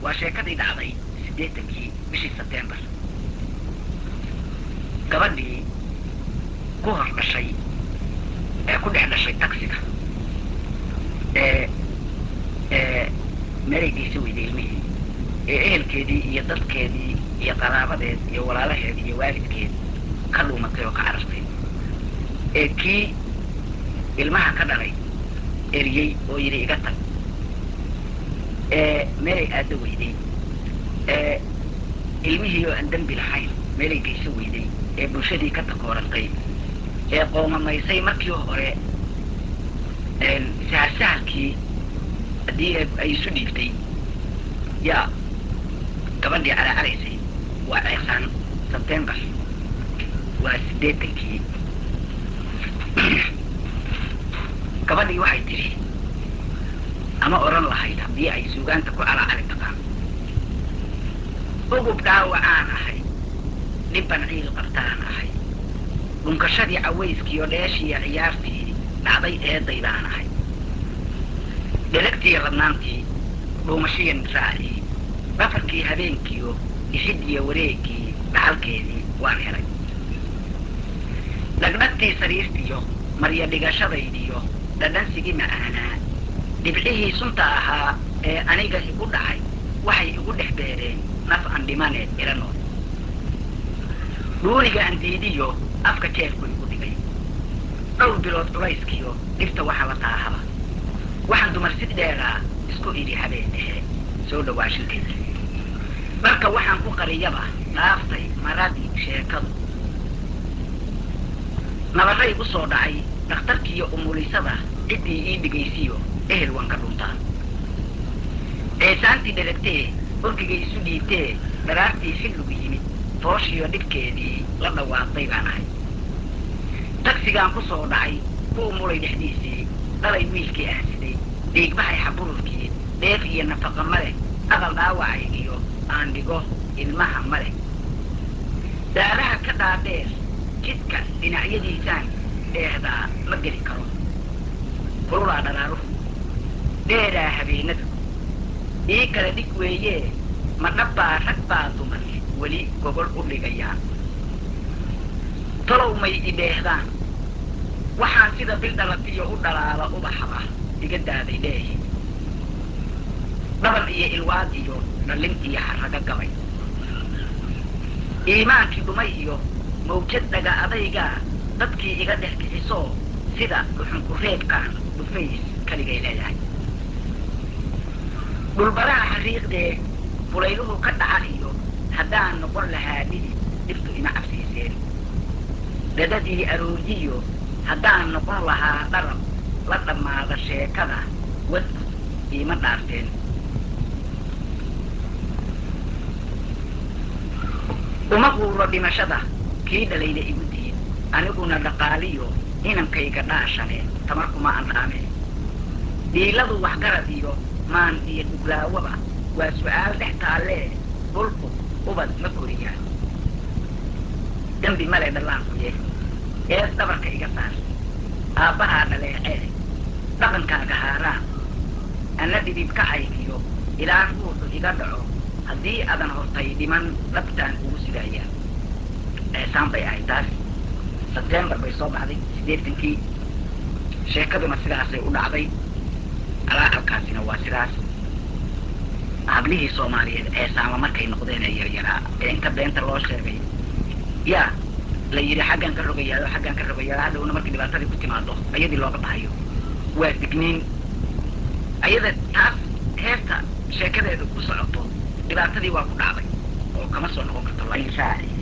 waa sheekadii dhacday siddeetankii bishii sebtembar gabadhii ku hor dhashay ee ku dhex dhashay taksiga ee ee meeraygiisa weyday ilmihii ee ehelkeedii iyo dadkeedii iyo qaraabadeed iyo walaalaheed iyo waalidkeed ka dhuumatay oo ka carartay ee kii ilmaha ka dhalay eriyey oo yidhi iga tag ee meelay aadda weyday ee ilmihii oo aan dembi lahayn meelay geyso weyday ee bulshadii ka takoorantay ee qoomamaysay markii hore sahalsahalkii haddii ay isu dhiibtay yaa gabadhii calaacalaysay waa ceesaan sebtembar waa siddeetankii gabadhii waxay tidhi ama odhan lahayd haddii ay suugaanta ku calaacali taqaan ugub dhaawacaan ahay dhibban ciil qabtaan ahay dhunkashadii cawayskiiyo dheeshiiyo ciyaartii dhacday eedaydaan ahay dheragtiiyo ladnaantii dhuumashiya raacii dhafarkii habeenkiiyo dhixidiyo wareegii dhaxalkeedii waan helay dhagdhagtii sariirtiyo marya dhigashadaydiyo dhadhansigii macaanaa dhibcihii sunta ahaa ee aniga igu dhacay waxay igu dhex beereen naf aan dhimaneed ila nool dhuuniga aan diidiyo afka jeefku igu dhigay dhowr bilood culayskiyo dhibta waxa la taahaba waxaan dumar si dheeraa isku idhi habeen dhexe soo dhawaashinteeda marka waxaan ku qariyaba dhaaftay maradii sheekadu nabarray u soo dhacay dhakhtarkiiyo umulisada ciddii ii dhigaysiyo ehel waan ka dhuntaa ceesaantii dheragtee orgigay isu dhiibtee dharaartii xilligu yimid fooshiyo dhibkeedii la dhawaaqday baan ahay tagsigaan ku soo dhacay ku umulay dhexdiisii dhalay wiilkii aan siday dhiigbaxay xabururkii dheef iyo nafaqa ma leh aqal dhaawacaygiyo aan dhigo ilmaha ma leh daaraha ka dhaadheer jidka dhinacyadiisaan dheehdaa ma geli karo kululaa dharaaruhu dheeraa habeenadu ii kala dhig weeyee ma dhabbaa rag baa dumar weli gogol u dhigayaan talow may i dheehdaan waxaan sida bil dhalatiyo u dhalaala ubaxaba iga daaday dheehi dhaban iyo ilwaad iyo dhallin iyo xarrago gabay iimaankii dhumay iyo mawjad dhaga adaygaa dadkii iga dhex bixisoo sida dhuxunku reebkaan dhufays kaligay leedahay dhulbaraha xariiqdee bulayluhu ka dhaca iyo haddaan noqon lahaa dhidi dhibtu ima cabsiiseen dhadadii arooryiyo haddaan noqon lahaa dharab la dhammaada sheekada wadku iima dhaarteen uma quuro dhimashada kii dhalayda igu diid aniguna dhaqaaliyo inankayga dhaashane tamar kuma andhaame dhiiladu waxgarad iyo maan iyo dhuglaawaba waa su'aal dhex taallee dhulku ubad ma koriyaa dembi male dhallaankuye ees dhabarka iga saar aabbahaa dhaleecee dhaqankaaga haaraan anna dhidibkacaygiyo ilaa ruuxu iga dhaco haddii adan hortay dhiman dhabtaan ugu sidaayaan eesaan bay ahayd taas sebtembar bay soo baxday siddeetankii sheekaduna sidaasay u dhacday alaacalkaasina waa sidaas hablihii soomaaliyeed eesaama markay noqdeen ee yaryaraa ee inta beenta loo sheegay yaa la yidhi xaggaan ka rogayaado xaggaan ka rogayaado hadhowna markii dhibaatadii ku timaado ayadii looga bahayo waa digniin ayada taas heesta sheekadeedu ku socoto dhibaatadii waa ku dhacday oo kama soo noqon karto lain raaci